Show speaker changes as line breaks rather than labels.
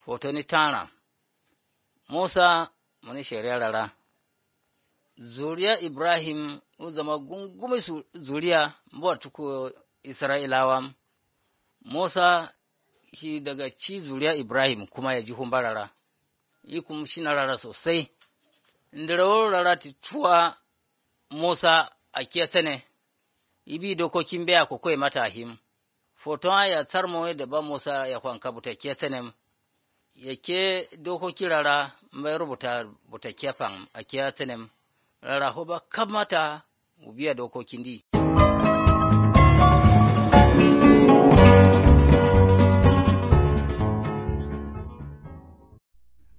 Fotoni tara Musa muni shari'a rara Zuriya Ibrahim u zama gungumi zuriya mbuwa tuku Isra'ilawa Musa shi daga ci zuriya Ibrahim kuma ya ji humbarara yi kuma shi na rara sosai indirawar rara ti tuwa Musa a kiyatane ibi dokokin biya ko koyi mata him foton ya tsarmo da ba Musa ya kwanka buta kiyatane ya ke dokoki rara mai rubuta buta kiyafan a kiyatane rara ho ba kamata mu biya dokokin di.